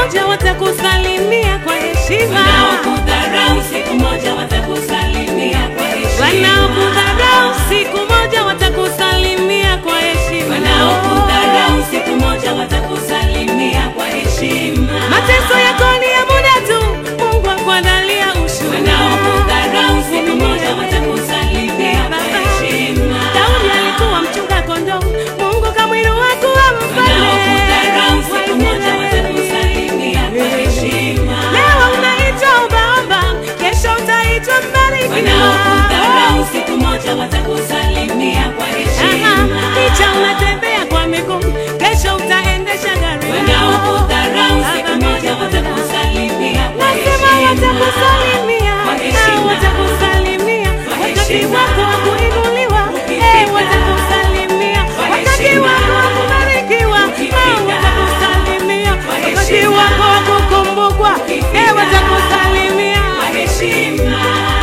moja watakusalimia kwa heshima. Wanaokudharau siku moja watakusalimia kwa heshima. Wanaokudharau siku moja watakusalimia kwa heshima. Wanaokudharau siku moja watakusalimia kwa heshima. Mateso yako ni ya muda tu, Mungu akuandalia ushuhuda. Wanaokudharau siku moja watakusalimia kwa heshima. Daudi alikuwa mchunga kondoo, Mungu kamwinua kuwa mfalme. Wanaokudharau siku moja watakusalimia kwa heshima. Leo unaitwa ombaomba, kesho utaitwa mbarikiwa. Wanaokudharau siku moja watakusalimia kwa heshima. Picha unatembea kwa miguu, kesho utaendesha gari. Wanaokudharau siku moja watakusalimia kwa Nasema heshima. watakusalimia, Kwa ah, heshima. watakusalimia Kwa wakati heshima. wako wa kuinuliwa, Ukifika. eh, watakusalimia Kwa wakati heshima. wako wa kubarikiwa, ah, Ukifika. watakusalimia Kwa wakati heshima. wako wa kukumbukwa, eh, Ukifika. watakusalimia. Kwa heshima.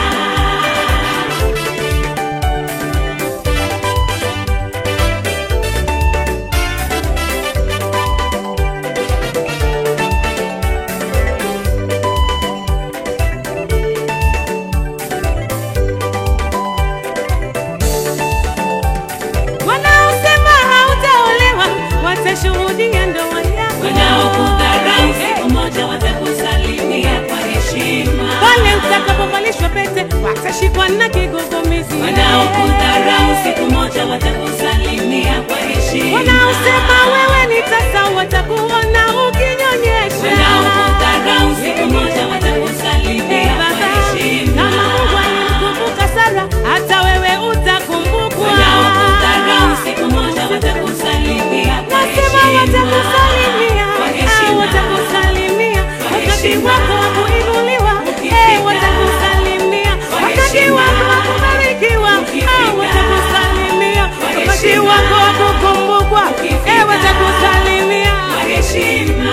Wanaosema hautaolewa watashuhudia ndoa yako. Wanaokudharau siku moja watakusalimia kwa heshima. Pale utakapovalishwa pete watashikwa na kigugumizi. Wanaokudharau siku moja watakusalimia kwa heshima. Wanaosema wewe ni tasa watakuona ukinyonyesha. Wanaokudharau siku moja watakusalimia Eh, kwa Baba, heshima. kama Mungu alimkumbuka Sara, hata wewe utakumbukwa. Wanaokudharau siku moja watakusalimia kwa Nasema heshima. watakusalimia, Kwa ah, heshima. watakusalimia Kwa wakati heshima. wako wa kuinuliwa, eh, Ukifika. watakusalimia Kwa wakati heshima. wako wa kubarikiwa, ah, Ukifika. watakusalimia Kwa wakati heshima. wako wa kukumbukwa, eh, Ukifika. watakusalimia. Kwa heshima.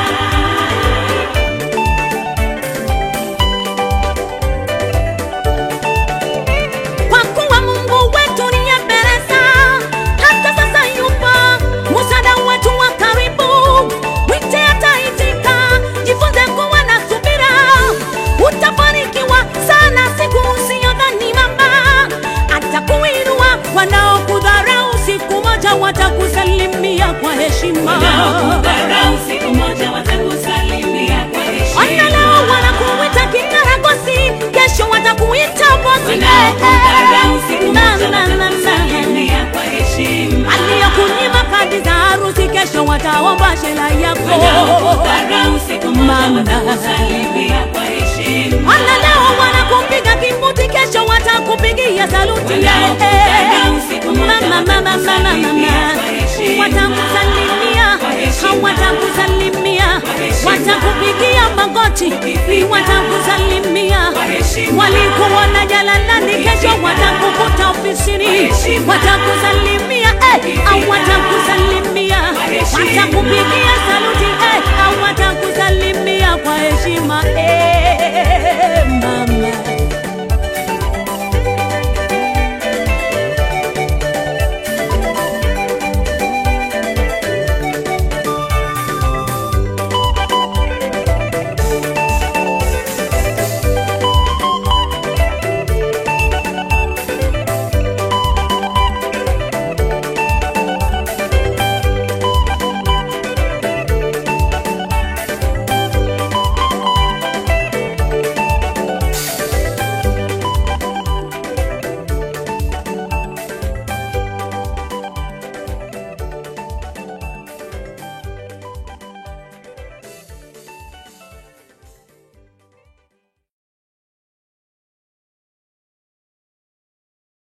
Kwa kuwa Mungu wetu ni Ebeneza, hata sasa yupo msaada wetu wa karibu. Mwite ataitika, jifunze kuwa na subira, utafanikiwa sana siku usiyodhani mama. Atakuinua, wanaokudharau siku moja watakusalimia kwa heshima. Wanaokudharau siku moja watakusalimia kwa heshima. Ona leo wanakuita kikaragosi, kesho watakuita bosi. Wanaokudharau siku moja Na, na, na, na. watakusalimia kwa heshima. aliyokunyima kadi za harusi kesho wataomba shela yako Wanaokudharau siku moja Mama. watakusalimia kwa heshima. wana leo wanakupiga kimuti kesho watakupigia saluti Wanaokudharau siku moja mama mama mama watakusalimia mama kwa heshima. watakusalimia Kwa heshima. hawatakusalimia Kwa heshima. watakupigia magoti Ukifika. watakusalimia Kwa heshima. walikuona jalalani kesho Ukifika. watakukuta ofisini Kwa heshima. watakusalimia eh, au Ukifika. watakusalimia Kwa heshima. watakupigia